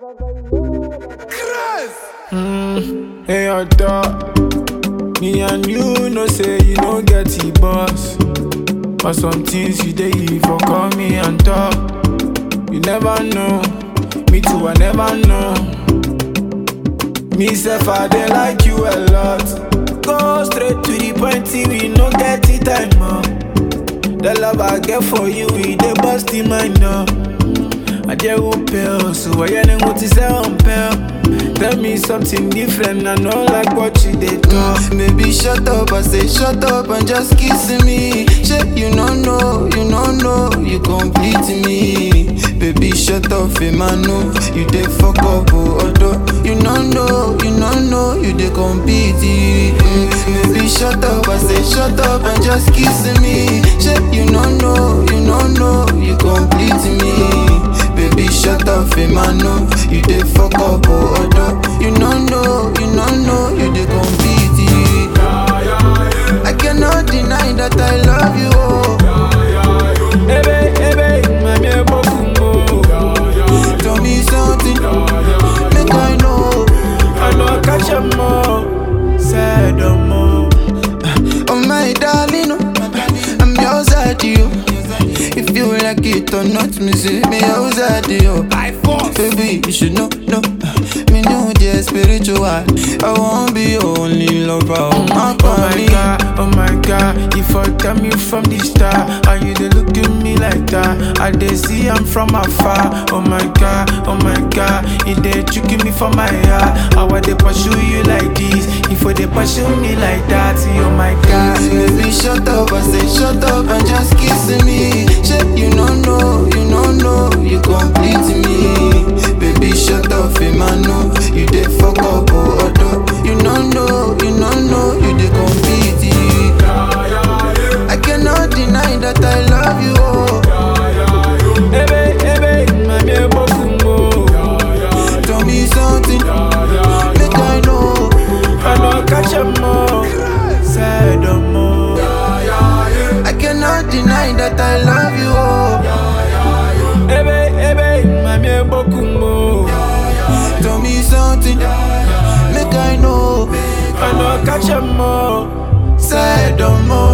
Mm, hey, your dog. Me and you know say you no get the boss. But some things you dey for call me and talk. You never know. Me too, I never know. Me self, I dey like you a lot. Go straight to the point, see we no get the time up. The love I get for you, we dey bust in my now. I dey pale, so I ain't want to say on pale. Tell me something different, I know like what you did do. Baby, shut up, I say shut up and just kiss me. Shit, you no know, you no know, you complete me. Baby, shut up, Emmanuel, you dey fuck up, oh, although you no know, you no know, you dey compete. Mm. Baby, shut up, I say shut up and just kiss me. Shit, you no know, you no know, you complete me. Baby, shut up, Emmanuel, you dey fuck up, oh, although you no know, you no know, you dey compete. I cannot deny that I love you, oh. Ebe, ebe, mami ebokumbo. Tell me something, make I know. I know catch a mo, say no more. Oh my darling, oh, I'm yours at you. If you like it or not, me say me yours at you. I force. Baby, you should know, know. Me know the spiritual. I won't be your only lover. Oh my, Oh my god, oh my god, you for tell me from the start. How you dey look at me like that? I dey see I'm from afar. Oh my god, oh my god, you dey tricking me for my heart. How I dey pursue you like this? If I dey pursue me like that, oh my god. Baby, shut up, I say shut up and just kiss me. Shit, you no know, you no know, you complete me. Baby, shut up, Emmanuel, you dey fuck up, oh, although you no know, you no know, you dey compete. I cannot deny that I love you, oh. Ebe, ebe, mami ebokumbo. Tell me something, make I know. I know catch a mo, say no more. I cannot deny that I love you, oh. Ebe, ebe, mami ebokumbo. Tell me something, make I know. I know catch a mo, Say no more.